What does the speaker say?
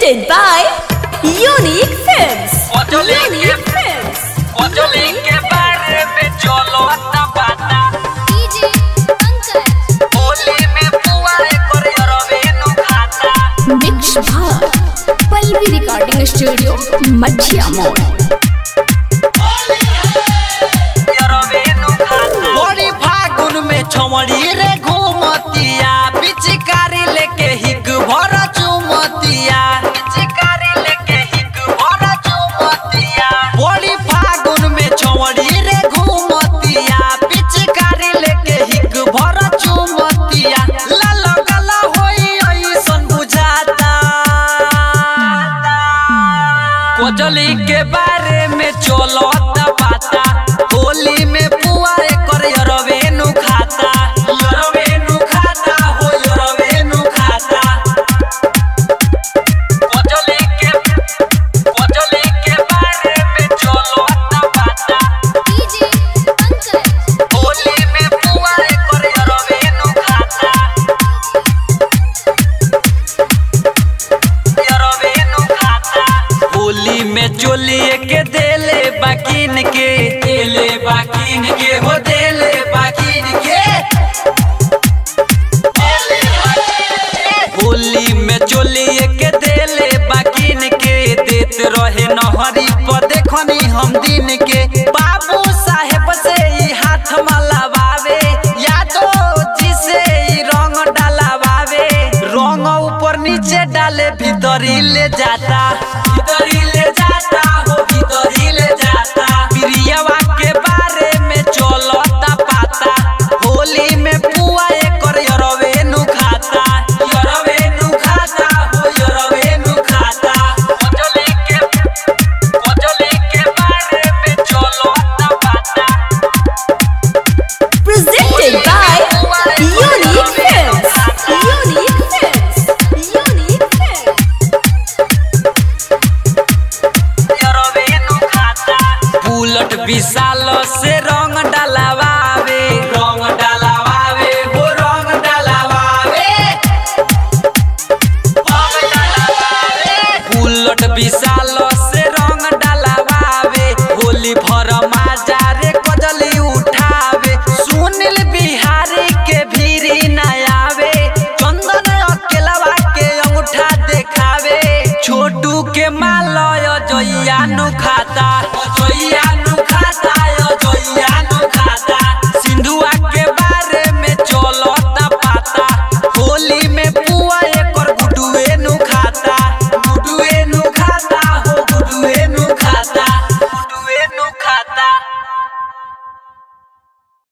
Presented by Unique Films. Ojo Link Unique Films. ओजो के बारे में चलो अता बाता डीजे पंकज होली में पुआ कर रवे नु खाता Mix Bhar. Palvi Recording Studio. Madhya Mall. रवे नु खाता बड़ी फागुन में छमड़ी रे घूमतिया पिचकारी लेके हिग भर चुमतिया पिचकारी लेके हिग भर चुमतिया बड़ी फागुन में छमड़ी रे घूमतिया पिचकारी लेके हिग भर चुमतिया लाल गला होई ऐसन बुझाता कोजली के बारे में चलो पाता होली में पुआ कर रवेनु खाता रवेनु खाता हो रवेनु खाता कोजली के कोजली के बारे में चलो पाता डीजे पंकज होली में पुआ कर रवेनु खाता रवेनु खाता होली में चोलिए के देले बाकिन के देले बाकिन के हो देले बाकिन के होली में चोलिए के देले बाकिन के देत रहे नहरी पर देखनी हम दिन के बाबू साहेब से ई हाथ मलावावे यादो जी से ई रंग डालावावे रंग ऊपर नीचे डाले भीतरी ले जाता भीतरी ले जाता हो भीतरी ले जाता प्रियवा के बारे में चलता पाता होली में पुआ कर यरवेनु खाता यरवेनु खाता हो यरवेनु खाता ओजले के ओजले के बारे में चलता पाता Presented by Unique Films. Unique Films. Unique Films. Bullet Vishal से रंग डलावावे रंग डलावावे हो रंग डलावावे बुलट विशाल से रंग डलावावे होली भर माजा रे कजली उठावे सुनील बिहारी के भीरी न आवे चंदन अकेलवा के अंगूठा देखावे छोटू के मा